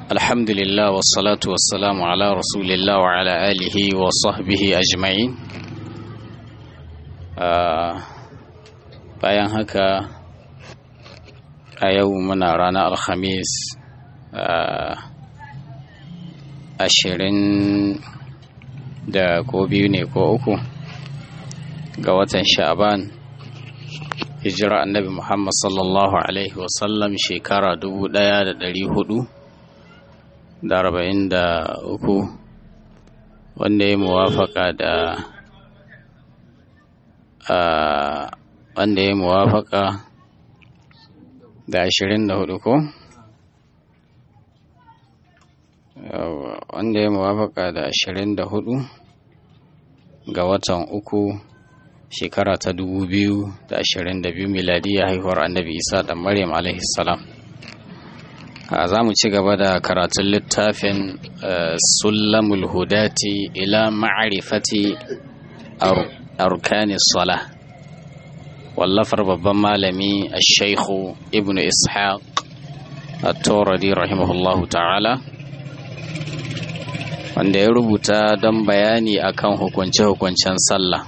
الحمد لله والصلاة والسلام على رسول الله وعلى آله وصحبه أجمعين bayan haka a yau muna ranar alhamis ashirin da ko biyu ne ko uku ga watan sha'ban hijira annabi muhammad sallallahu alaihi wasallam shekara dubu daya da dari hudu da arba'in da uku wanda ya muwafaka da wanda ya muwafaka da ashirin da hudu ko wanda ya muwafaka da ashirin da hudu ga watan uku shekara ta dubu biyu da ashirin da biyu miladiyya haihuwar annabi isa da maryam alaihi salam za mu ci gaba da karatun littafin sullamul hudati ila ma'arifati arkani sala wallafar babban malami a shaikhu ibn ishaq at-turadi rahimahullahu ta'ala wanda ya rubuta don bayani akan hukunce-hukuncen sallah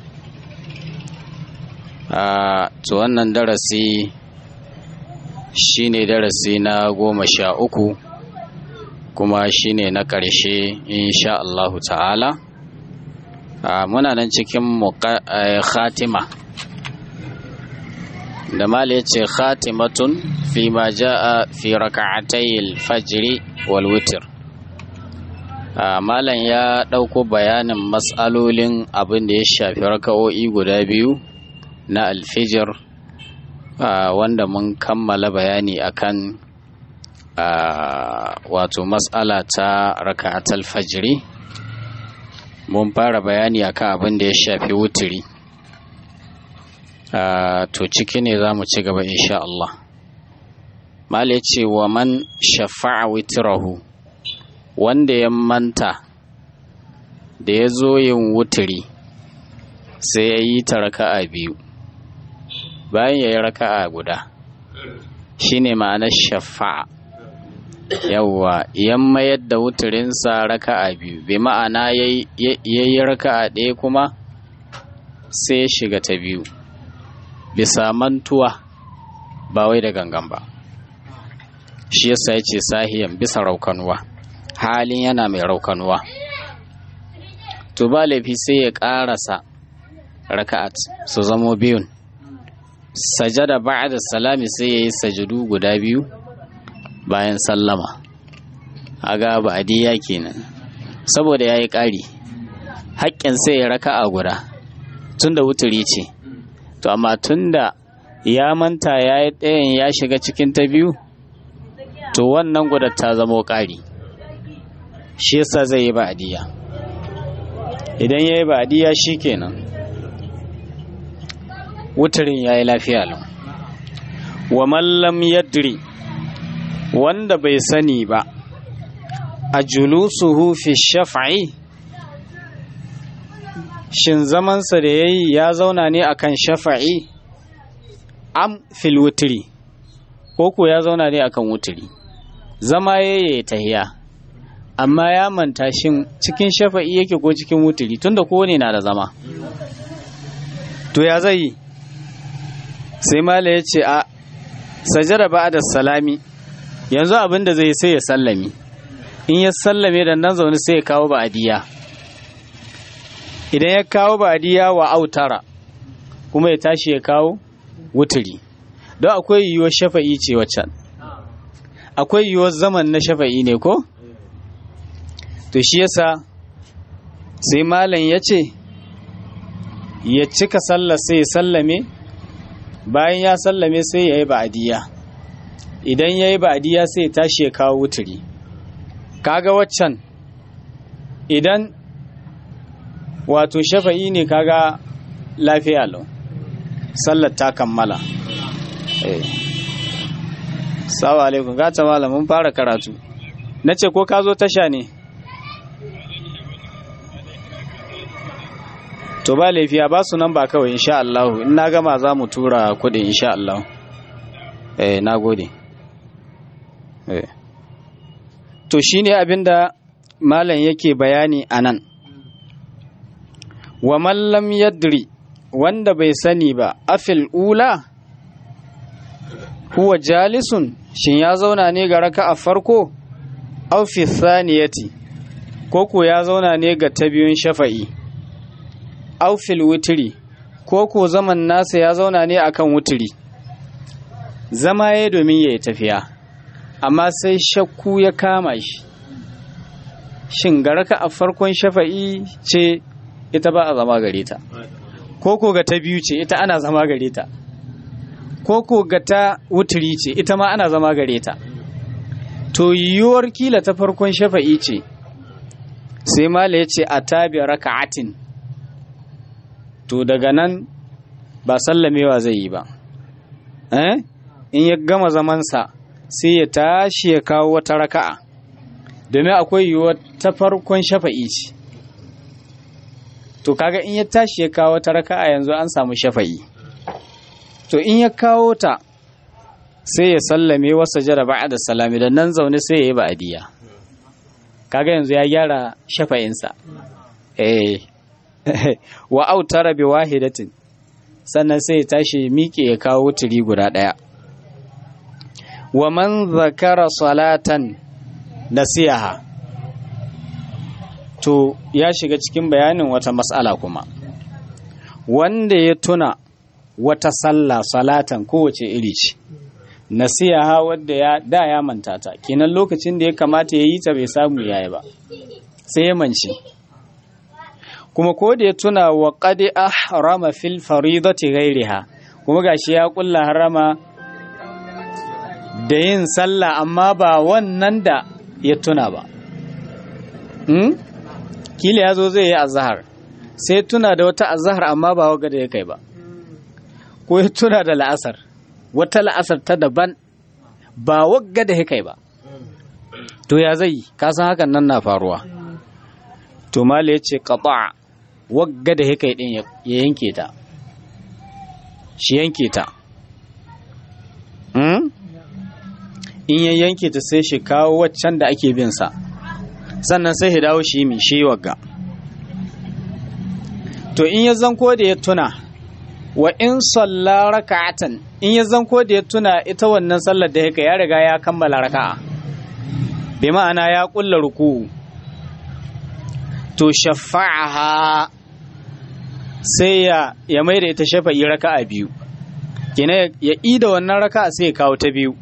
a to wannan darasi shine darasi na goma sha uku kuma shine na ƙarshe insha Allahu ta'ala muna nan cikin khatima da mala yace khatimatun fi ma jaa fi raka'atayil fajri wal witr malam ya ɗauko bayanin matsalolin abin da ya shafi raka'o'i guda biyu na alfijir wanda mun kammala bayani akan wato matsala ta raka'atul fajri mun fara bayani akan abin da ya shafi wuturi to ciki ne za mu ci gaba insha Allah mala ce wa man shafa'a witirahu wanda ya manta da ya zo yin wuturi sai ya yi ta raka'a biyu bayan ya yi raka'a guda shine ma'anar shafa'a yawwa yan mayar da wuturinsa raka'a biyu bai ma'ana ya yi raka'a ɗaya kuma sai ya shiga ta biyu bisa mantuwa ba wai da gangan ba shi yasa ya ce sahiyan bisa raukanuwa halin yana mai raukanuwa to ba laifi sai ya ƙarasa raka'at su zamo biyun sajada ba'da salami sai ya yi sajudu guda biyu bayan sallama aga ba'adiyya kenan saboda ya yi ƙari haƙƙin sai ya raka'a guda tunda wuturi ce to amma tunda ya manta ya yi ɗayan ya shiga cikin ta biyu to wannan guda ta zamo ƙari shi yasa zai yi ba'adiyya idan ya yi ba'adiyya shi kenan wuturin ya yi lafiya lau wa mallam yadri wanda bai sani ba a julusuhu fi shaf'i shin zamansa da ya yi ya zauna ne akan shafa'i am fil wuturi ko ko ya zauna ne akan wuturi zama ya yi tahiya amma ya manta shin cikin shafa'i yake ko cikin wuturi tunda kowane na da zama to ya zai yi sai mala ya ce a sajada ba da salami yanzu abin da zai sai ya sallami in ya sallame da nan zaune sai ya kawo ba'adiyya idan ya kawo ba'adiyya wa autara kuma ya tashi ya kawo wuturi don akwai yiwuwar shafa'i ce waccan akwai yiwuwar zaman na shafa'i ne ko to shi yasa sai malam ya ce ya cika sallar sai ya sallame bayan ya sallame sai ya yi ba'adiyya idan ya yi ba'adiyya sai ya tashi ya kawo wuturi kaga waccan idan wato shafa'i ne kaga lafiya lau sallar ta kammala sawa alaikum gata malam mun fara karatu na ce ko ka zo tasha ne to ba laifiya ba su nan ba kawai insha Allah in na gama za mu tura kudin insha Allah eh na gode eh to shine abinda malam yake bayani a nan wa mallam yadri wanda bai sani ba afil ula huwa jalisun shin ya zauna ne ga raka a farko au fi thaniyati ko ko ya zauna ne ga ta biyun shafa'i au fil witri ko ko zaman nasa ya zauna ne akan wutiri zama ya domin ya yi tafiya amma sai shakku ya kama shi shin ga raka a farkon shafa'i ce ita ba a zama gare ta ko ko ga ta biyu ce ita ana zama gare ta ko ko ga ta wuturi ce ita ma ana zama gare ta to yiwuwar kila ta farkon shafa'i ce sai mala ya ce a tabi raka'atin to daga nan ba sallamewa zai yi ba eh in ya gama zamansa sai ya tashi ya kawo wata raka'a domin akwai yiwuwar ta farkon shafa'i ce to kaga in ya tashi ya kawo ta raka'a yanzu an samu shafa'i to in ya kawo ta sai ya sallame wasa jara ba'a da salami da nan zaune sai ya yi ba'adiyya kaga yanzu ya gyara shafa'insa eh wa autara bi wahidatin sannan sai ya tashi miƙe ya kawo turi guda ɗaya wa man zakara salatan nasiyaha to ya shiga cikin bayanin wata mas'ala kuma wanda ya tuna wata sallah salatan kowace iri ce nasiyaha wadda ya da ya manta ta kenan lokacin da ya kamata ya yi ta bai samu yayi ba sai ya mance kuma ko da ya tuna wa qad ahrama fil faridati ghairiha kuma gashi ya kulla harama da yin sallah amma ba wannan da ya tuna ba hmm? kila ya zo zai yi azahar sai tuna da wata azahar amma ba waga da ya kai ba ko ya tuna da la'asar wata la'asar ta daban ba wagga da ya kai ba to ya zai kasan hakan nan na faruwa to mala ya ce ƙaɓa wagga da ya kai ɗin ya yanke ta shi yanke ta in ya yanke ta sai shi kawo waccan da ake bin sa sannan sai ya dawo shi mi shi wagga to in ya zanko da ya tuna wa in salla raka'atan in ya zanko da ya tuna ita wannan sallar da yake ya riga ya kammala raka'a bi ma'ana ya kulla ruku to shafa'aha sai ya ya mai da ita shafa'i raka'a biyu kina ya ida wannan raka'a sai ya kawo ta biyu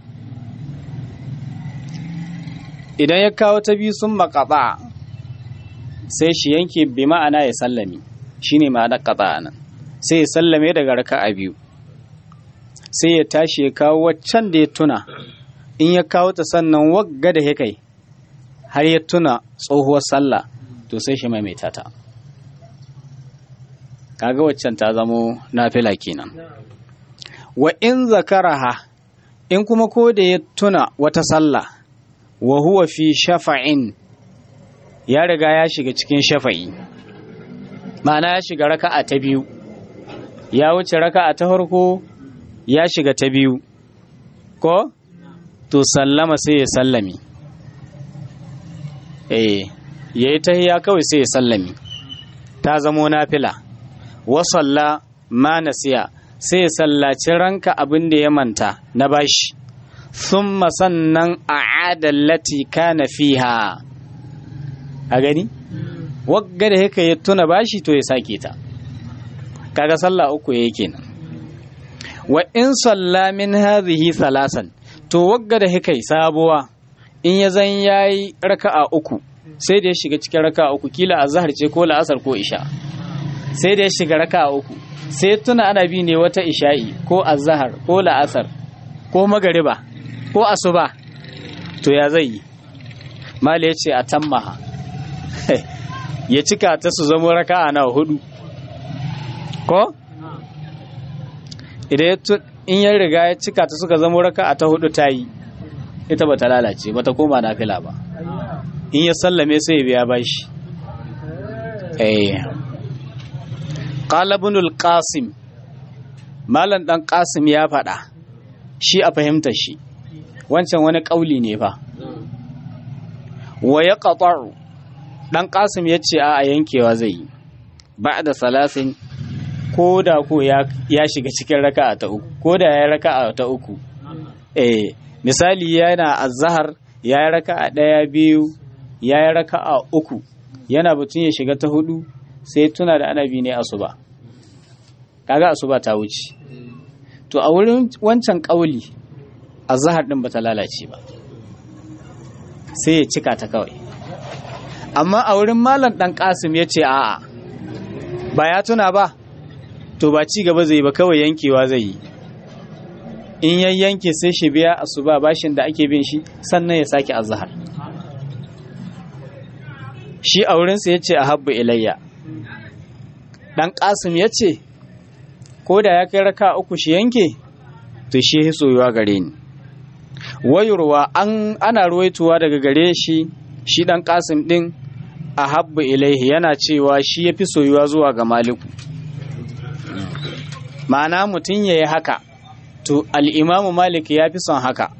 idan ya kawo ta biyu sun makaba sai shi yanke bi ma'ana ya sallame shine ma'ana qata nan sai ya sallame daga raka'a biyu sai ya tashi ya kawo waccan da ya tuna in ya kawo ta sannan wagga da ya kai har ya tuna tsohuwar sallah to sai shi maimaita ta kaga waccan ta zamo nafila kenan wa in zakaraha in kuma ko da ya tuna wata sallah wa huwa fi shafa'in ya riga ya shiga cikin shafa'i ma'ana ya shiga raka'a ta biyu ya wuce raka'a ta farko ya shiga ta biyu ko to sallama sai ya sallami eh yayi tahiyya kawai sai ya sallami ta zamo nafila wa salla ma nasiya sai ya sallaci ranka abin da ya manta na bashi thumma sannan a'ada allati kana fiha a gani wagga da yake ya tuna bashi to ya sake ta kaga sallah uku yake kenan wa in salla min hadhihi thalasan to wagga da yake sabuwa in ya zan yayi raka'a uku sai da ya shiga cikin raka'a uku kila azhar ce ko la'asar ko isha sai da ya shiga raka'a uku sai tuna ana bi ne wata isha'i ko azhar ko la'asar ko magariba ko asuba to ya zai yi mali ya ce a tammaha ya cika ta su zama raka'a na hudu ko idan in ya riga ya cika ta suka zama raka'a ta hudu ta yi ita ba ta lalace ba ta koma nafila ba in ya sallame sai ya biya bashi eh qala ibn al-qasim malam dan qasim ya faɗa shi a fahimtar shi wancan wani ƙauli ne fa wa ya ƙaƙa'u ɗan ƙasim ya ce a yankewa zai yi ba da salasin ko da ko ya shiga cikin raka'a ta uku ko da ya raka'a ta uku eh misali yana azhar ya yi raka'a ɗaya biyu ya yi raka'a uku yana batun ya shiga ta hudu sai tuna da anabi ne asuba kaga asuba ta wuce to a wurin wancan kauli azhar din bata lalace ba sai ya cika ta kawai amma a wurin malam dan kasim ya ce a'a ba ya tuna ba to ba ci gaba zai ba kawai yankewa zai yi in ya yanke sai shi biya asuba bashin da ake bin shi sannan ya sake azhar shi a wurinsa ya ce a habba ilayya ɗan ƙasim ya ce ko da ya kai raka uku shi yanke to shi ya soyuwa gare ni wayurwa an ana ruwaituwa daga gare shi shi ɗan ƙasim ɗin a habba ilaihi yana cewa shi ya fi soyuwa zuwa ga maliku ma'ana mutum ya yi haka to al'imamu malik ya fi son haka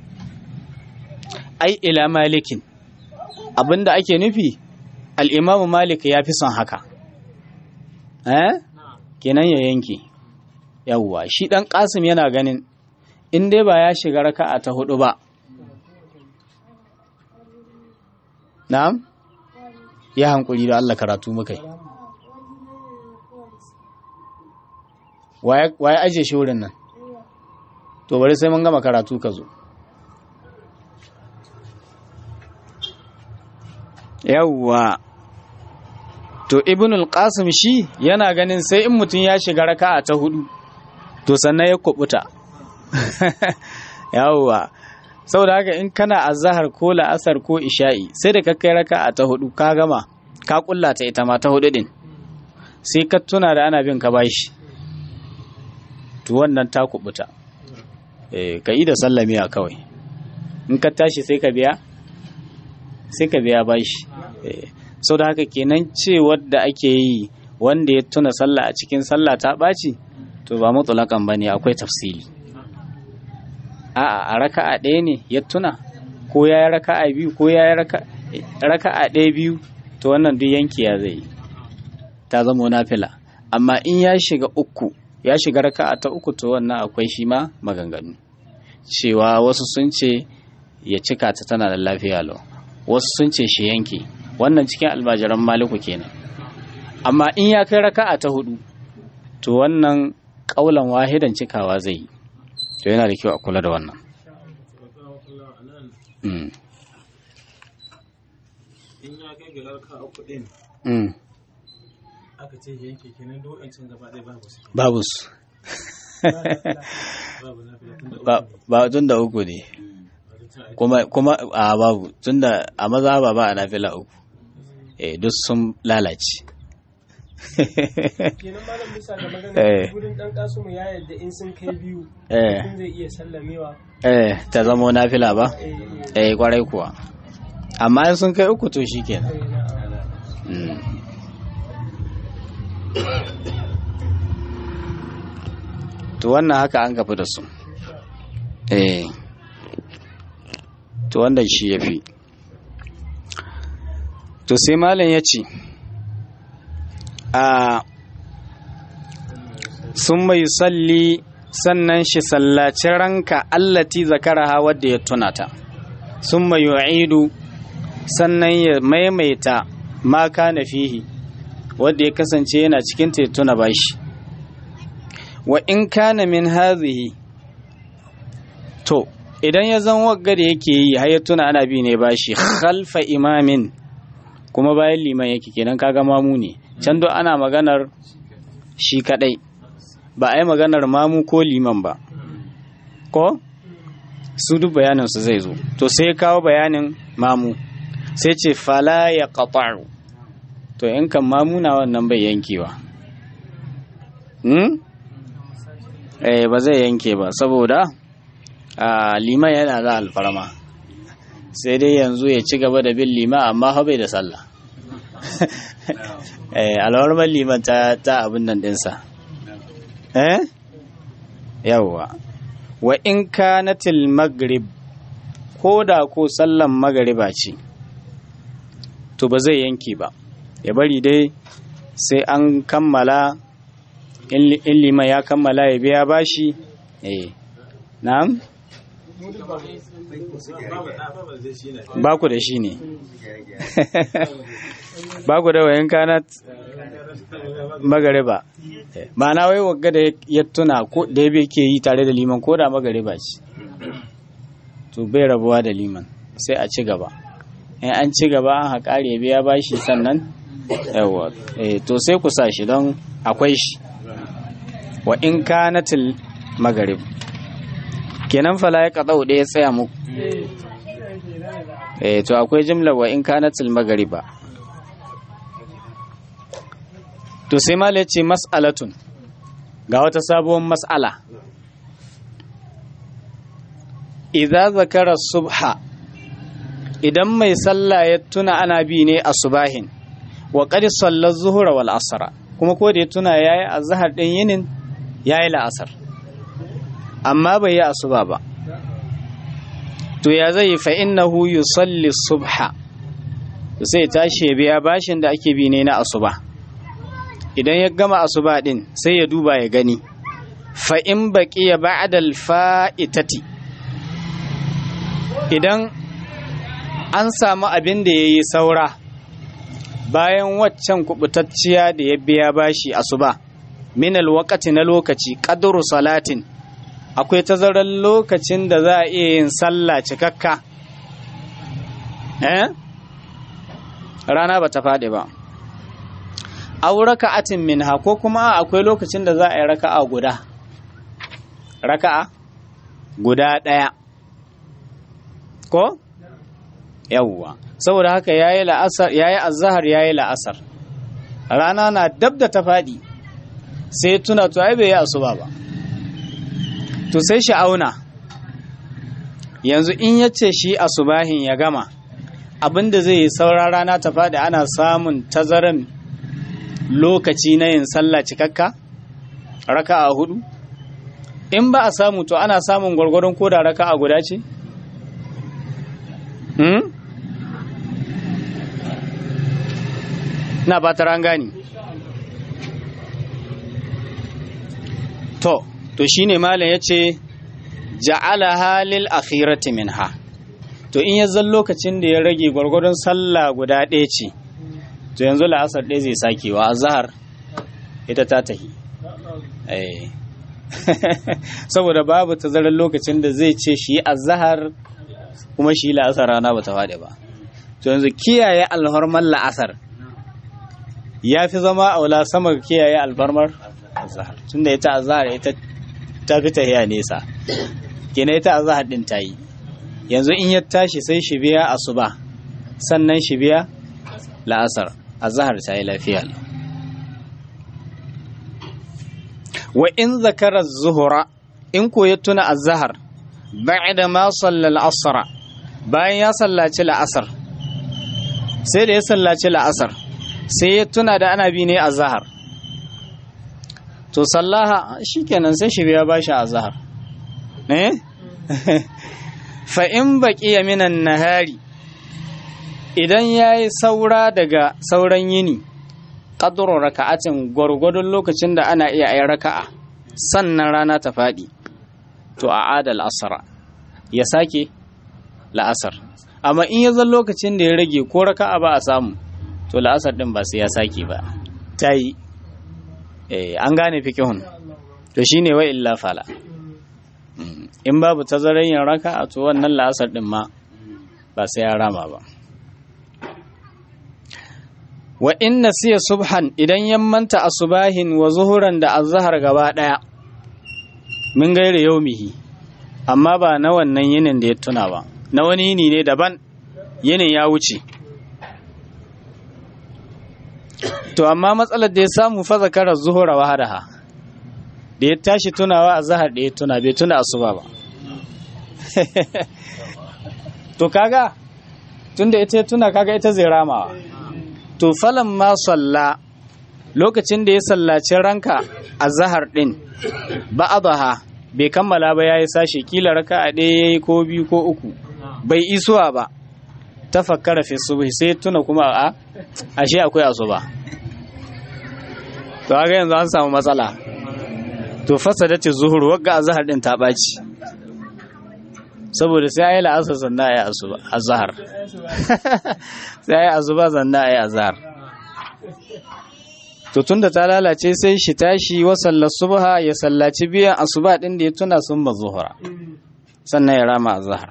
ai ila malikin abinda ake nufi al'imamu malik ya fi son haka eh kenan ya yanke yawwa shi ɗan ƙasim yana ganin in dai ba ya shiga raka'a ta hudu ba na'am ya hankuli da Allah karatu muka yi waye aje shi wurin nan to bari sai mun gama karatu ka zo yawwa to ibn al-qasim shi yana ganin sai in mutum ya shiga raka'a ta hudu to sannan ya kubuta yawwa saboda haka in kana azhar ko la'asar ko isha'i sai da ka kai raka'a ta hudu ka gama ka kulla ta ita ma ta hudu din sai ka tuna da ana bin ka bashi to wannan ta kubuta eh ka yi da sallamiya kawai in ka tashi sai ka biya sai ka biya bashi eh sau da haka kenan cewar da ake yi wanda ya tuna sallah a cikin sallah ta ɓaci to ba mutulakan ba ne akwai tafsili a'a a raka'a ɗaya ne ya tuna ko ya yi raka'a biyu ko ya yi raka'a ɗaya biyu to wannan duk yanki ya zai ta zama nafila amma in ya shiga uku ya shiga raka'a ta uku to wannan akwai shi ma maganganu cewa wasu sun ce ya cika ta tana da lafiya lau wasu sun ce shi yanke wannan cikin almajiran maliku kenan amma in ya kai raka'a ta hudu to wannan kaulan wahidan cikawa zai yi to yana da kyau a kula da wannan in ya kai ga raka uku din aka ce yanke kenan duk wancan gaba ɗaya babu su babu su babu lafiya tun da ba tun da uku ne kuma kuma a babu tun da a maza ba ba a nafila uku eh duk sun lalace kenan malam bisa ga Eh. magana gudun dan kasumu ya yadda in sun kai biyu eh mutum zai iya sallamewa eh ta zamo nafila ba eh eh kwarai kuwa amma in sun kai uku to shikenan eh, na'am. Mm. to wannan haka an gafi da su eh to wannan shi ya fi to sai malam ya ce a sun mai salli sannan shi sallaci ranka allati zakaraha wadda ya tunata sun mai yu'idu sannan ya maimaita ma kana fihi wadda ya kasance yana cikin ta ya tuna bashi wa in kana min hazihi to idan ya zan wagga da yake yi har ya tuna ana bi ne bashi khalfa imamin kuma bayan liman yake kenan kaga mamu ne can do ana maganar shi kadai ba a yi maganar mamu ko liman ba ko su duk bayanin su zai zo to sai ya kawo bayanin mamu sai ce fala ya qata'u to in kan mamuna wannan bai yankewa hmm? eh ba zai yanke ba saboda a liman yana da alfarma sai dai yanzu ya ci gaba da bin liman amma fa bai da sallah eh alwarmar liman ta ta abin nan dinsa eh yawwa wa in kanatil maghrib ko da ko sallan magariba ce to ba zai yanke ba ya bari dai sai an kammala in liman ya kammala ya biya bashi eh na'am ba ku da shi ne ba ku da wayan kanat magariba ma'ana wai wagga da ya tuna ko da ya ke yi tare da liman ko da magariba ce to bai rabuwa da liman sai a ci gaba in an ci gaba an haƙari biya bashi sannan yawa to sai ku sa shi don akwai shi wa in kanatil magarib kenan fala ya kaɗau ɗaya tsaya muku eh to akwai jimla wa in kanatil magariba to sai mala ce mas'alatun ga wata sabuwar mas'ala idza zakara subha idan mai sallah ya tuna ana bi ne a subahin wa qad salla zuhra wal asra kuma ko da ya tuna yayi azhar din yinin yayi la'asar amma bai yi asuba ba to ya zai fa innahu yusalli subha sai tashi ya biya bashin da ake bi ne na asuba idan ya gama asuba din sai ya duba ya gani fa in baqiya ba'da al-fa'itati idan an samu abin da yayi saura bayan waccan kubutacciya da ya biya bashi asuba min al-waqti na lokaci qadru salatin akwai tazarar lokacin da za a iya yin sallah cikakka eh rana ba ta faɗi ba aw raka'atin minha ko kuma akwai lokacin da za a yi raka'a guda raka'a guda ɗaya ko yawwa saboda haka yayi la'asar yayi azhar yayi la'asar rana na dab da ta faɗi sai tuna to ai bai yi asuba ba to sai shi auna yanzu in yace shi asubahin ya gama abinda zai yi saura rana ta faɗi ana samun tazaran lokaci na yin sallah cikakka raka'a hudu in ba a samu to ana samun gwargwaron koda raka'a guda ce hmm? na ba ta gani to to shine malam yace ja'ala halil akhirati minha to in ya zan lokacin da ya rage gwargwadon sallah guda ɗaya ce to yanzu la'asar ɗaya zai sake wa azhar ita ta tahi saboda babu tazarar lokacin da zai ce shi azhar kuma shi la'asar rana ba ta faɗi ba to yanzu kiyaye alhormar la'asar ya fi zama aula sama kiyaye alfarmar azhar tunda ita azhar ita ta fi tahiya nesa kenan ita azhar din ta yi yanzu in ya tashi sai shi biya asuba sannan shi biya la'asar azhar ta yi lafiya wa in zakara zuhura in ko ya tuna azhar ba'da ma sallal asra bayan ya sallaci la'asar sai da ya sallaci la'asar sai ya tuna da ana bi ne azhar to sallaha shikenan sai shi biya bashi azhar eh fa in baqiya minan nahari idan yayi saura daga sauran yini qadru raka'atin gwargwadon lokacin da ana iya ayi raka'a sannan rana ta fadi to a adal asra ya sake la'asar amma in ya zan lokacin da ya rage ko raka'a ba a samu to la'asar din ba sai ya sake ba ta yi an gane fikihun to shine wa illa fala in babu tazarar yin raka a to wannan la'asar din ma ba sai ya rama ba wa in nasiya subhan idan ya manta asubahin wa zuhuran da azhar gaba daya min gaire yaumihi amma ba na wannan yinin da ya tuna ba na wani yini ne daban yinin ya wuce to amma matsalar da ya samu fa zakara zuhura wahadaha da ya tashi tunawa a zahar da ya tuna bai tuna asuba ba to kaga tunda ita ya tuna kaga ita zai ramawa to falan ma salla lokacin da ya sallaci ranka a zahar din ba'adaha bai kammala ba yayi sashi kila raka a ɗaya yayi ko biyu ko uku bai isuwa ba tafakkara fi subhi sai tuna kuma a ashe akwai asuba to ga yanzu an samu matsala to fasadati zuhur wagga azhar din ta baci saboda sai ayi la'asar sannan ayi asuba azhar sai ayi asuba sannan ayi azhar to tunda ta lalace sai shi tashi wa sallar subha ya sallaci biyan asuba din da ya tuna sun ba zuhura sannan ya rama azhar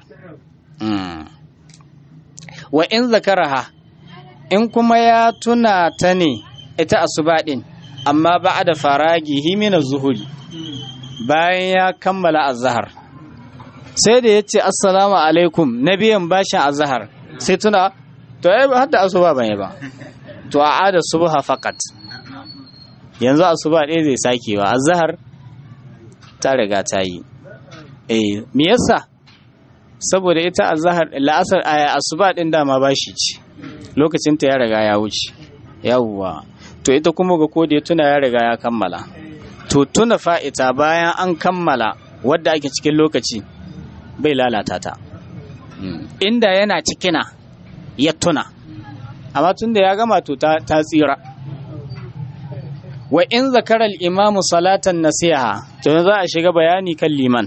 wa in zakaraha in kuma ya tuna ta ne ita asuba din amma ba'da faragihi min az-zuhuri bayan ya kammala azhar sai da yace assalamu alaikum nabiyan bashin azhar sai tuna to ai hadda asuba bane ba to a'ada subha faqat yanzu asuba ɗaya zai sakewa azhar ta riga ta yi eh me yasa saboda ita azhar la'asar asuba din dama bashi ce lokacin ta ya riga ya wuce yawwa to ita kuma ga ko da ya tuna ya riga ya kammala to tuna fa'ita bayan an kammala wadda ake cikin lokaci bai lalata ta inda yana cikina ya tuna amma tun da ya gama to ta tsira wa in zakarar imamu salatan nasiha to za a shiga bayani kan liman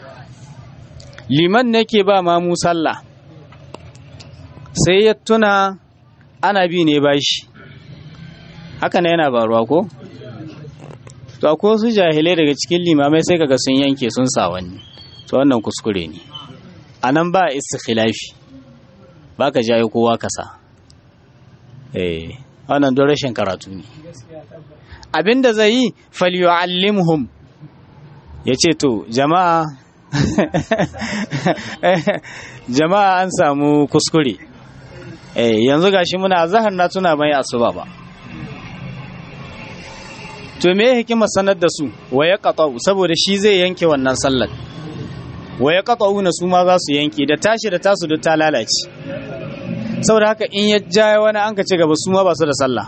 liman ne ke ba mamu sallah sai ya tuna ana bi ne bashi haka ne yana baruwa ko to akwai wasu jahilai daga cikin limamai sai kaga sun yanke sun sa wani to wannan kuskure ne a nan ba istikhilafi ba ka jayo kowa kasa eh wannan don rashin karatu ne abinda zai yi falyu'allimhum ya ce to jama'a jama'a an samu kuskure eh yanzu gashi muna zahar na tuna mai asuba ba to me hikima sanar da su wa ya saboda shi zai yanke wannan sallar wa ya na su ma za su yanke da tashi da tasu duk ta lalace saboda haka in ya jaya wani an ka ci gaba su ma ba su da sallah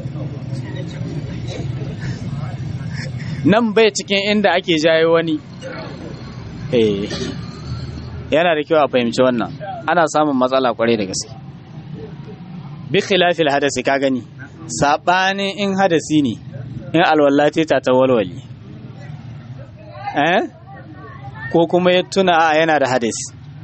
nan bai cikin inda ake jayo wani eh yana da kyau a fahimci wannan ana samun matsala kwarai da gaske bi khilafil hadasi ka gani sabanin in hadasi ne in alwallati ta ta walwali eh ko kuma ya tuna a yana da hadasi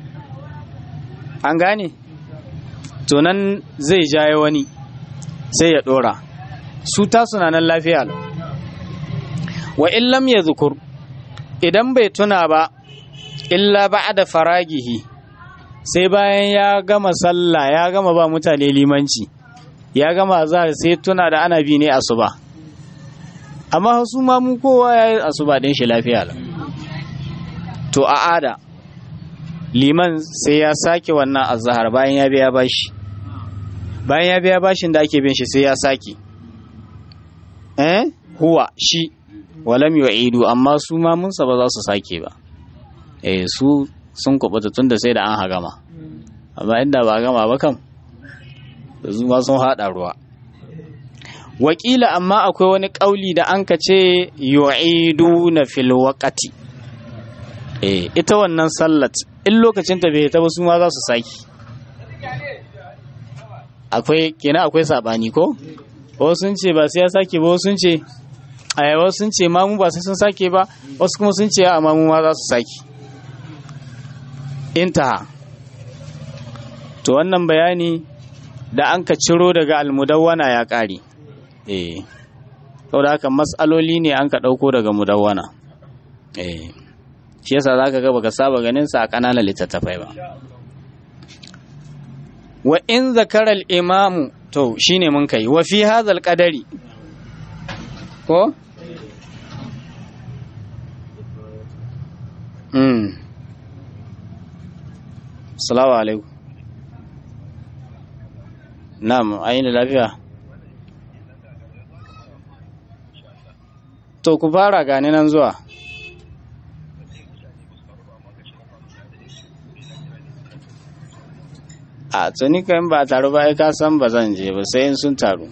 an gane to nan zai jayo wani sai ya dora su ta suna nan lafiya lau wa in lam yadhkur idan bai tuna ba illa ba'da faragihi sai bayan ya gama sallah ya gama ba mutane limanci ya gama za sai tuna da ana bi ne asuba amma su ma mu kowa ya yi asuba din shi lafiya lau to a ada liman sai ya sake wannan azhar bayan ya biya bashi bayan ya biya bashin da ake bin shi sai ya sake eh huwa shi walam yu'idu amma su ma munsa ba za su sake ba eh su sun kubuta tunda sai da an hagama amma inda ba gama ba kam su ma sun hada ruwa wakila amma akwai wani kauli da an ka ce yu'idu na fil waqati eh ita wannan sallat in lokacin ta bai ta ba su ma za su saki akwai kenan akwai sabani ko wasu sun ce ba sai ya sake ba wasu sun ce a wasu sun ce mamu ba sai sun sake ba wasu kuma sun ce a mamu ma za su sake intaha to wannan bayani da an ka ciro daga almudawwana ya ƙare eh saboda haka matsaloli ne an ka ɗauko daga mudawwana eh shi yasa za ka ga baka saba ganin sa a ƙananan littattafai ba wa in zakaral imamu to shine mun kai wa fi hadhal qadari ko mm assalamu alaikum na'am ayin lafiya to ku fara gane nan zuwa a tuni kan ba taru ba ka san ba zan je ba sai in sun taru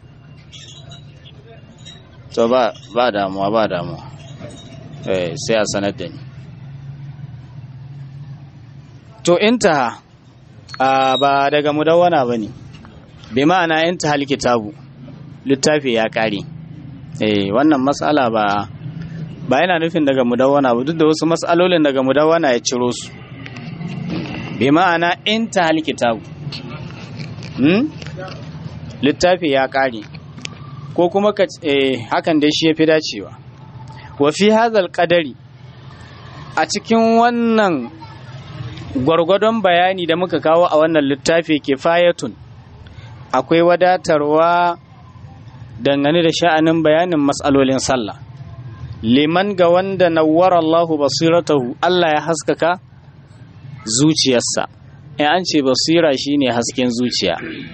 to ba ba damuwa ba damuwa eh sai a sanar da ni to intaha a ba daga mudawwana ba ne bi ma'ana in ta kitabu littafi ya kare eh wannan matsala ba ba yana nufin daga mudawwana ba duk da wasu matsalolin daga mudawwana ya ciro su bi ma'ana in ta kitabu hmm? littafi ya kare ko kuma ka eh, hakan dai shi ya fi dacewa wa fi hazal qadari a cikin wannan gwargwadon bayani da muka kawo a wannan littafi kifayatun akwai wadatarwa dangane da sha'anin bayanin matsalolin sallah liman ga wanda nawwara Allahu basiratahu Allah ya haskaka zuciyarsa in an ce basira shine hasken zuciya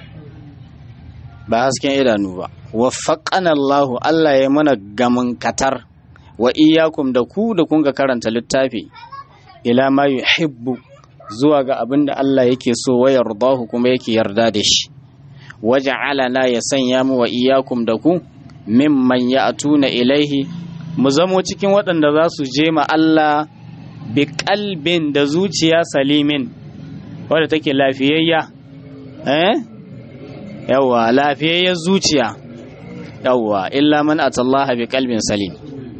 ba hasken idanu ba waffaqana Allahu Allah ya mana gamin katar wa iyyakum da ku da kun ga karanta littafi ila ma yuhibbu zuwa ga abin da Allah yake so wa yardahu kuma yake yarda da shi waja'alana ya sanya mu wa iyyakum da ku mimman ya'tuna ilaihi mu zamo cikin waɗanda za su je ma Allah bi kalbin da zuciya salimin wadda take lafiyayya eh yawa lafiyayyar zuciya yawa illa man atallaha bi kalbin salim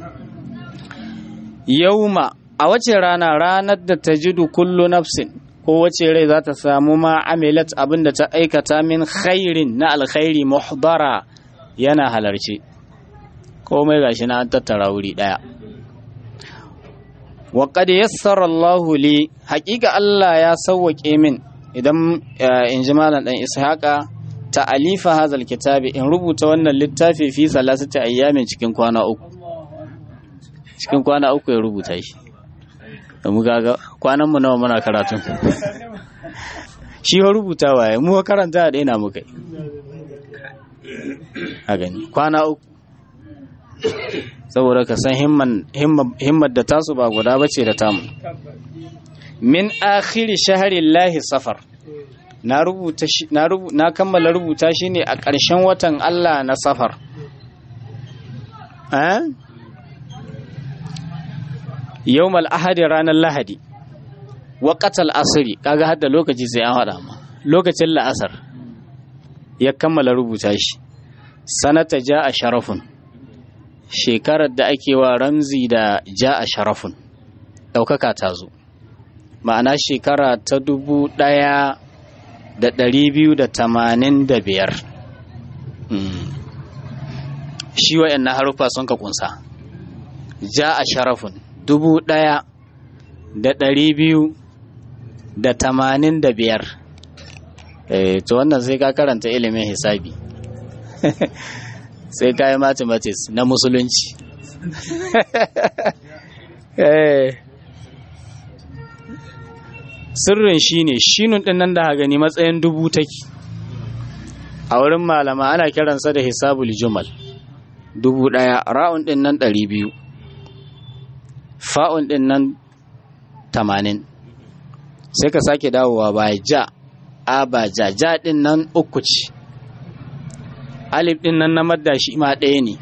yauma a wace rana ranar da ta jidu kullu nafsin ko wace rai za ta samu ma amilat abin da ta aikata min khairin na alkhairi muhdara yana halarci komai gashi na an tattara wuri daya wa qad yassara Allahu li haqiqa Allah ya sawwake min idan in ji malam dan ishaqa ta alifa hazal kitabi in rubuta wannan littafi fi salasati ayyamin cikin kwana uku cikin kwana uku ya rubuta shi da mu gaga kwanan mu nawa muna karatu shi wa rubuta waye mu karanta da ina muka yi a gani kwana uku saboda ka san himmar da tasu ba guda bace da tamu min akhiri shaharin lahi safar na rubuta na kammala rubuta shi ne a ƙarshen watan Allah na safar yawmal ahadi ranar lahadi waƙatal asiri kaga hadda lokaci sai an haɗa ma lokacin la'asar ya kammala rubuta shi sanata ja a sharafun shekarar da ake wa ramzi da ja a sharafun ɗaukaka ta zo ma'ana shekara ta dubu ɗaya da ɗari biyu da tamanin da biyar shi wa'yan na harufa sun ka kunsa ja a sharafun dubu ɗaya da ɗari biyu da tamanin da biyar to wannan sai ka karanta ilimin hisabi sai ka yi mathematics na musulunci sirrin shi ne shinun ɗin nan da gani matsayin dubu take a wurin malama ana kiransa da hisabul jumal dubu ɗaya ra'un ɗin nan ɗari biyu fa'un ɗin nan tamanin sai ka sake dawowa ba ja a ba ja ja ɗin nan uku ce alif ɗin nan na madda shi ma ɗaya ne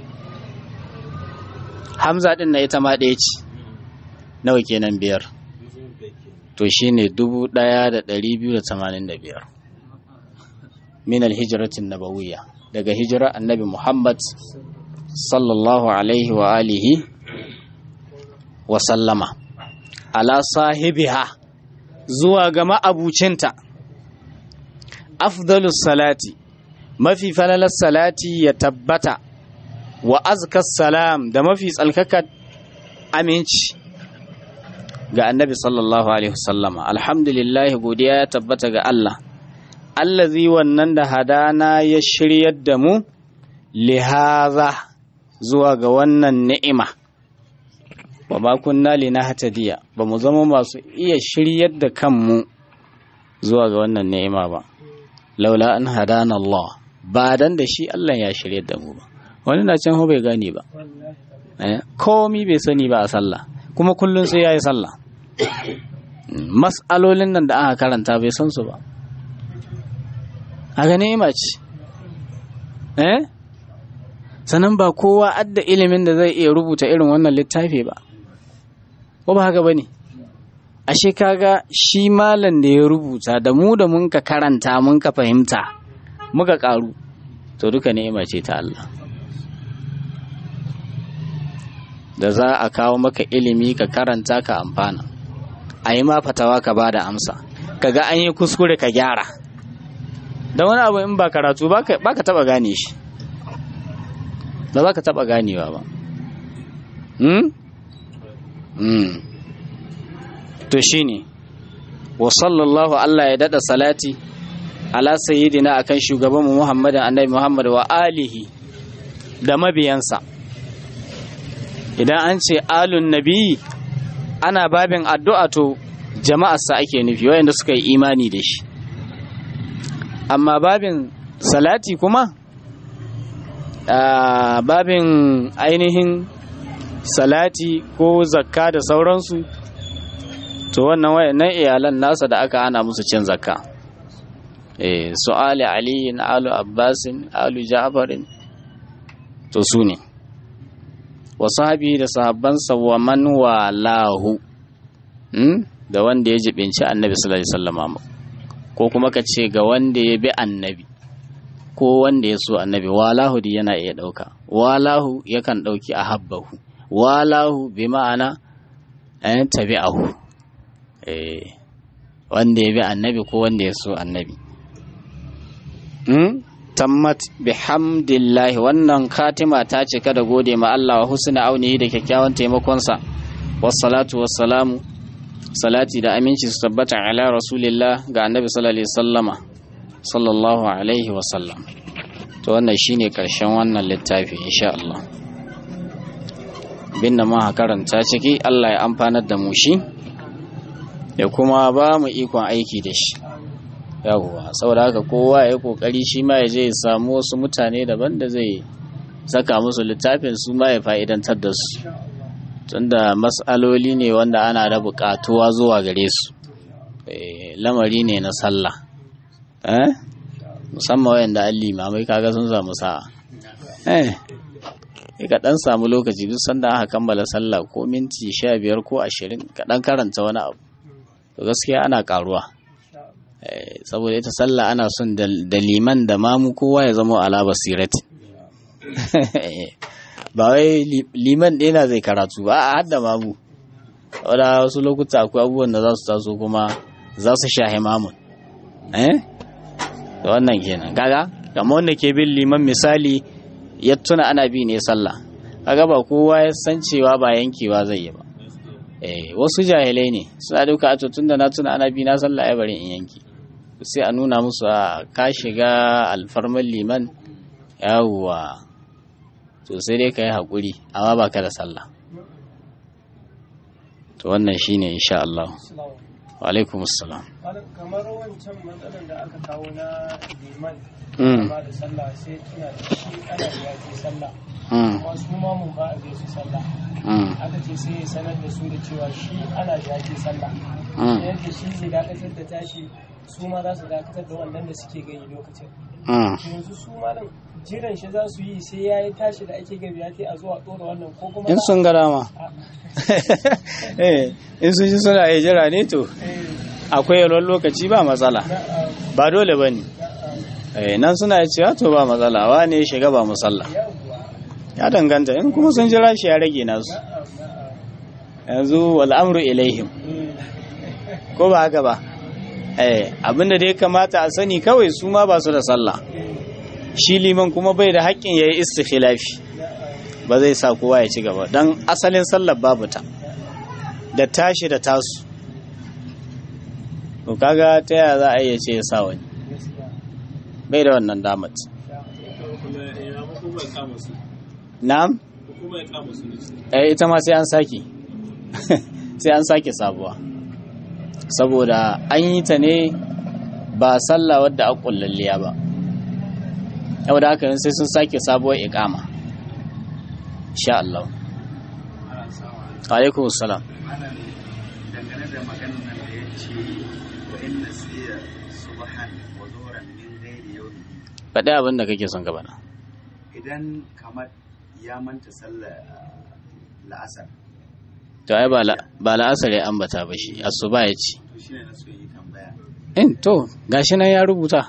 hamza ɗin na ita ma ɗaya ce nawa kenan biyar to shi ne dubu ɗaya da ɗari biyu da tamanin da biyar min alhijiratin nabawiyya daga hijira annabi muhammad sallallahu alaihi wa alihi wa sallama ala sahibiha zuwa ga ma'abucinta afdalus salati mafi falalar salati ya tabbata wa azkas salam da mafi tsalkakar aminci ga annabi sallallahu alaihi wasallama alhamdulillah godiya ya tabbata ga Allah allazi wannan da hadana ya shiryar da mu lihaza zuwa ga wannan ni'ima wa ma kunna linahtadiya ba mu zama masu iya shiryar da kanmu zuwa ga wannan ni'ima ba laula an hadana Allah ba dan da shi Allah ya shiryar da mu ba wani na can bai gane ba komi bai sani ba a sallah kuma kullum sai yayi sallah mas'alolin nan da aka karanta bai san su ba a ga ni'ima ce eh sannan ba kowa adda ilimin da zai iya rubuta irin wannan littafi ba ko ba haka bane ashe kaga shi malam da ya rubuta da mu da mun ka karanta mun ka fahimta muka karu to duka ni'ima ce ta Allah da za a kawo maka ilimi ka karanta ka amfana a yi ma fatawa ka ba da amsa kaga an yi kuskure ka gyara da wani abu in ba karatu ba ka taba gane shi ba za ka taba ganewa ba hmm? hmm. to shine wa sallallahu Allah ya dada salati ala sayyidina akan shugabanmu Muhammadin annabi Muhammad wa alihi da mabiyansa idan an ce alun nabi ana babin addu'a to jama'arsa ake nufi wayanda suka yi imani da shi amma babin salati kuma babin ainihin salati ko zakka da sauransu to wannan wayannan iyalan nasa da aka hana musu cin zakka eh su ali aliyin alu abbasin alu ja'farin to su ne wa sahabi da sahabbansa wa man walahu hmm? da wanda ya jibinci annabi sallallahu alaihi wasallam ko kuma ka ce ga wanda ya bi annabi ko wanda ya so annabi walahu di yana iya dauka walahu yakan dauki ahabbahu walahu bi ma'ana an tabi'ahu eh wanda ya bi annabi ko wanda ya so annabi hmm? tammat bihamdillahi wannan katima ta cika da gode ma Allah wa husna aunihi da kyakkyawan taimakonsa wassalatu wassalamu salati da aminci su tabbata ala rasulillah ga annabi sallallahu alaihi sallama sallallahu alaihi wasallam to wannan shine karshen wannan littafi insha Allah bin da muka karanta ciki Allah ya amfanar da mu shi ya kuma ba mu ikon aiki da shi yawwa saboda haka kowa ya kokari shi ma ya je ya samu wasu mutane daban da zai saka musu littafin su ma ya fa'idantar da su tunda mas'aloli ne wanda ana da buƙatuwa zuwa gare su lamari ne na sallah eh musamman wayanda an limamai kaga sun samu sa'a eh ka dan samu lokaci duk sanda aka kammala sallah ko minti sha biyar ko ashirin ka dan karanta wani abu to gaskiya ana karuwa saboda ita sallah ana son da liman da mamu kowa ya zama ala basirati ba wai liman ɗaya zai karatu ba a hadda mamu wadda wasu lokuta akwai abubuwan da za su taso kuma za su shahi mamun eh da wannan kenan kaga kamar wanda ke bin liman misali ya tuna ana bi ne sallah kaga ba kowa ya san cewa ba yankewa zai yi ba eh wasu jahilai ne suna duka a tun da na tuna ana bi na sallah ya bari in yanki sai a nuna musu a ka shiga alfarman liman yawwa to sai dai ka yi haƙuri amma ba ka da sallah to wannan shine insha Allah wa alaikum assalam kamar wancan matsalar da aka kawo na liman Mm. ba da sallah sai tuna da shi ana da yaƙi sallah Mm, kuma su ma mun ba a zai su sallah mm, aka ce sai ya sanar da su da cewa shi ana da yaƙi sallah mm, yadda shi zai dakatar da tashi su ma za su dakatar da wannan da suke gani lokacin mm. yanzu su ma nan jiran shi za su yi sai ya yi tashi da ake gabi ya a zuwa ɗora wannan ko kuma in sun ga dama eh in sun ji suna iya jira ne to akwai yalwar lokaci ba matsala ba dole ba ne eh nan suna iya cewa to ba matsala wa ne shiga ba musalla ya danganta in kuma sun jira shi ya rage nasu yanzu wal'amru ilaihim ko ba haka ba eh abinda da ya kamata a sani kawai su ma ba su da sallah shi liman kuma bai da haƙƙin ya yi istikhilafi ba zai sa kowa ya ci gaba don asalin sallar babu ta da tashi da tasu to kaga ta yaya za a iya ce ya sa wani bai da wannan damat kuma ya hukuma ya kama su na'am hukuma ya kama su ne eh ita ma sai an sake sai an sake sabuwa saboda an yi ta ne ba sallah wadda a kullalliya ba yau da haka sai sun sake sabuwar iqama insha Allah alaikum salam malam dangane da maganar nan da ya ce wa inna siya subhan wa zuhran min ghairi yawmi faɗi abin da kake son gaba na idan kamar ya manta sallar la'asar to ai ba la- ba la'asar ya ambata ba shi asuba ya ce to shine na so yi tambaya in to gashi nan ya rubuta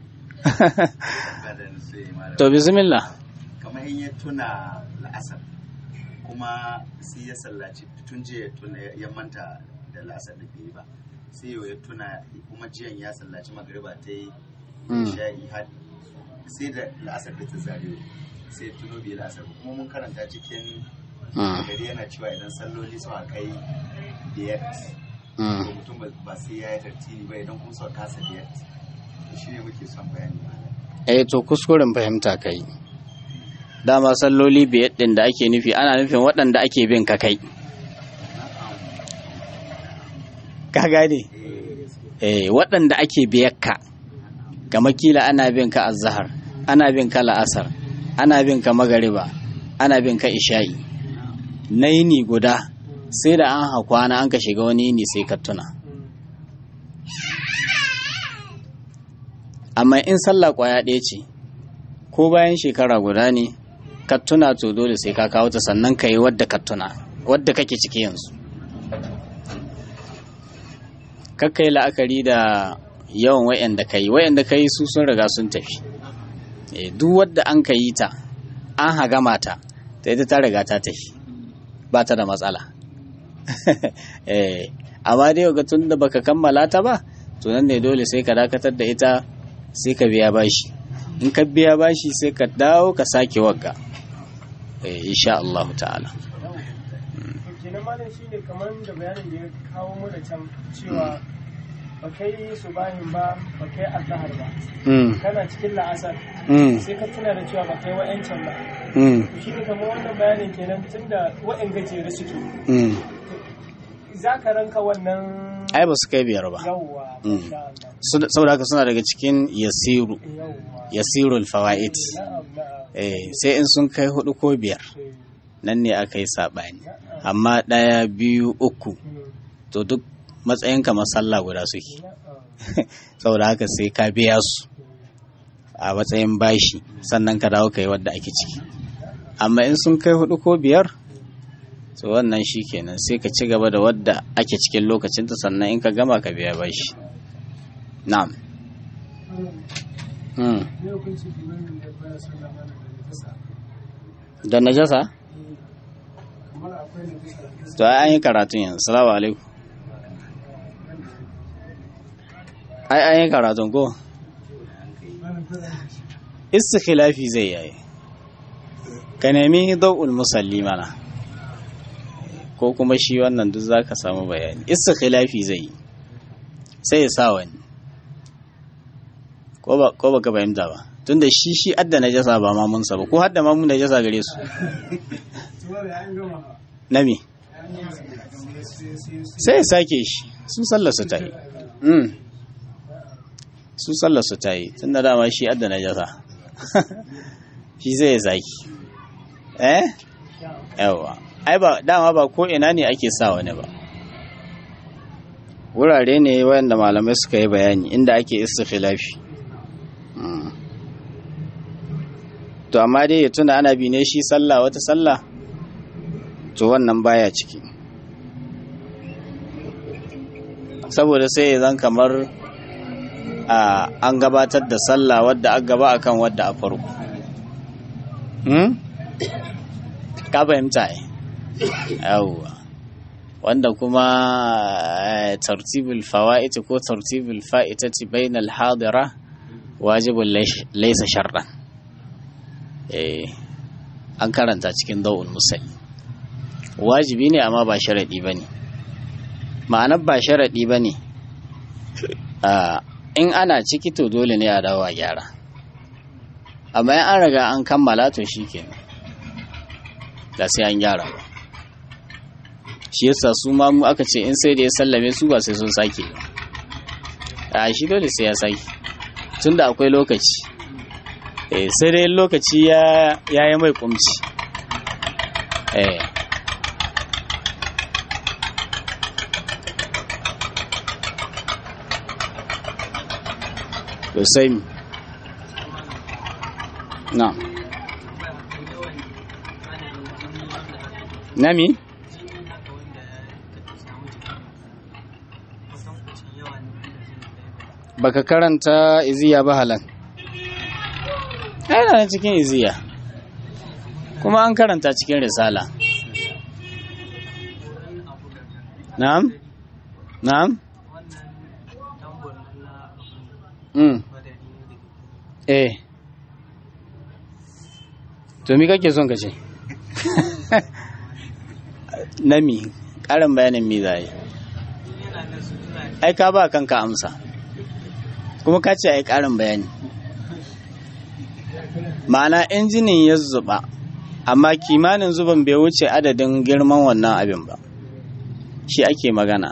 ba da na so yi malam to bismillah kamar in ya tuna la'asar kuma sai ya sallaci tun jiya ya tuna ya manta da la'asar da bai yi ba sai yau ya tuna kuma jiyan ya sallaci magariba ta yi Mm. sha'i har sai da la'asar da ta zare sai ya tuno bai la'asar ba kuma mun karanta cikin Mm, gari yana cewa idan salloli suka kai biyar mm. to mutum ba- ba sai ya yi tartibi ba idan kuma suka kasa biyar to shi ne muke son bayani malam eh to kuskuren fahimta kai dama salloli biyar din da ake nufi ana nufin waɗanda ake bin ka kai ka gane eh waɗanda ake biyar ka kamar kila ana bin ka azhar ana bin ka la'asar ana bin ka magariba ana bin ka isha'i na yini guda sai da an hakwana an ka shiga wani yini sai ka tuna amma in sallah kwaya ɗaya ce ko bayan shekara guda ne ka tuna to dole sai ka kawo ta sannan ka yi wadda ka tuna wadda kake ciki yanzu kakka yi la'akari da yawan wa'yanda ka yi wa'yanda ka yi su sun riga sun tafi Eh, duk wadda an ka yi ta an hagama ta ta ita ta riga ta tafi ba ta da matsala Eh, amma dai ga tun da baka kammala ta ba to nan ne dole sai ka dakatar da ita sai ka biya bashi in ka biya bashi sai ka dawo ka sake wagga eh, insha Allah ta'ala to kenan malam shine kamar da bayanin da ya kawo mu da can cewa ba kai subahin ba ba kai azhar ba mm, kana cikin la'asar mm, sai ka tuna da cewa ba kai wa'yancan ba mm, to shi ne kamar wannan bayanin kenan tunda wa'yan gajere suke mm. za ka ranka wannan ai ba su kai biyar ba yawwa Mm. masha Allah Su- saboda haka suna daga cikin yasiru yawwa yasirul fawaid na'am na'am eh, sai in sun kai hudu ko biyar eh, nan ne aka yi saɓani na'am amma ɗaya biyu uku mm, to duk matsayin kamar sallah guda suke na'am saboda haka sai ka biya su a matsayin bashi sannan ka dawo ka yi wadda ake ciki amma in sun kai hudu ko biyar to wannan shi kenan sai ka ci gaba da wadda ake cikin lokacinta sannan in ka gama ka biya bashi na'am Hmm. ne hukunci limamin da baya sallah mana da najasa da najasa kamar akwai najasa to ai an yi karatun yanzu salamu alaikum ai an yi karatun ko istikhilafi zai yayi ka nemi dau'ul musalli mana ko kuma shi wannan duk zaka samu bayani istikhilafi zai yi sai ya sa wani ko ba ko baka fahimta ba tunda shi shi adda najasa ba ma mun ba ko hadda ma mun najasa gare su nami sai ya sake shi su sallar su ta yi Mm. su sallar su ta yi tun da dama shi adda najasa shi zai ya sake eh yawa ai ba dama ba ko ina ne ake sa wani ba wurare ne wayanda malamai suka yi bayani inda ake istikhilafi Mm. to amma dai ya tuna ana bi ne shi sallah wata sallah to wannan baya ciki saboda sai ya zan kamar a an gabatar da sallah wadda aka gaba akan wadda a farko hmm? ka fahimta ai yawwa wanda kuma eh, tartibul fawa'iti ko tartibul fa'itati bainal hadira wajibun laisa sharɗan eh an karanta cikin dau'ul musalli wajibi ne amma ba sharaɗi ba ne ma'anar ba sharaɗi ba ne in ana ciki to dole ne a dawo a gyara amma in an riga an kammala to shi ke da sai an gyara ba shi yasa su ma mu aka ce in sai da ya sallame su ba sai sun sake ba a shi dole sai ya sake tunda akwai lokaci eh sai dai lokaci ya yi mai kumci eh to sai mi na nami baka karanta iziya ba halan yana nan cikin iziya kuma an karanta cikin risala na'am na'am mm. eh to mi kake son ka ce nami ƙarin bayanin mi za yi ai ka ba kanka amsa kuma ka ce ai ƙarin bayani ma'ana injinin ya zuba amma kimanin zuban bai wuce adadin girman wannan abin ba shi ake magana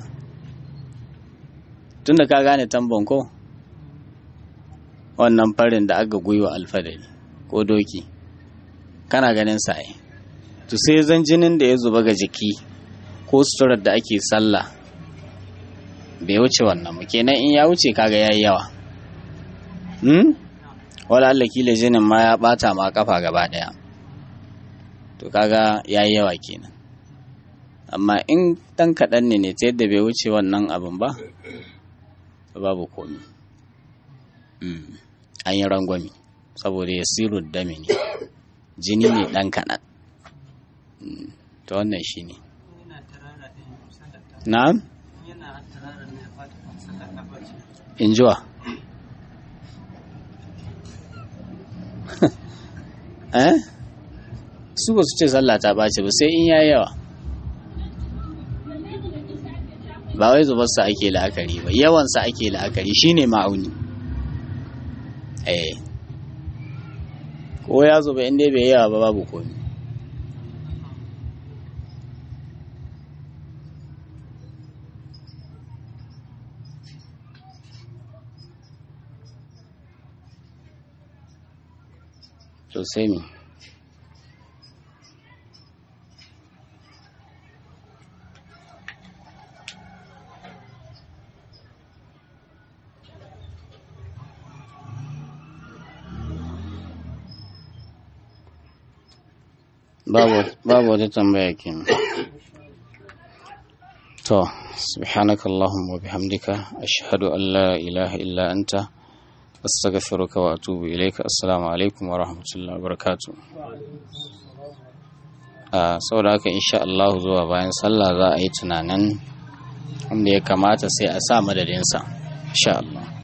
tunda ka gane tambon ko wannan farin da aka gwiwa alfadari ko doki kana ganin sa ai to sai zan jinin da ya zuba ga jiki ko suturar da ake sallah bai wuce wannan ba kenan in ya wuce kaga yayi yawa hmm? wala Allah kila jinin ma ya bata ma kafa gaba daya to kaga yayi yawa kenan amma in dan kaɗan ne ne ta yadda bai wuce wannan abin ba babu komi an yi rangwami saboda ya siru dami ne jini ne dan kaɗan to wannan shi ne na'am injuwa eh su ba su ce sallah ta ɓace ba sai in ya yawa ba wai zubarsa ake la'akari ba yawansa ake la'akari shine ma'auni eh ko ya zuba inda bai yawa ba babu komi sosai ne babu wata tambaya kenan to subhanaka allahumma wa bihamdika ashhadu an la ilaha illa anta astaghfiruka wa atubu ilaika assalamu alaikum wa rahmatullahi wa barakatuh a saboda haka insha Allah zuwa bayan sallah za a yi tunanin wanda ya kamata sai a sa madadinsa insha Allah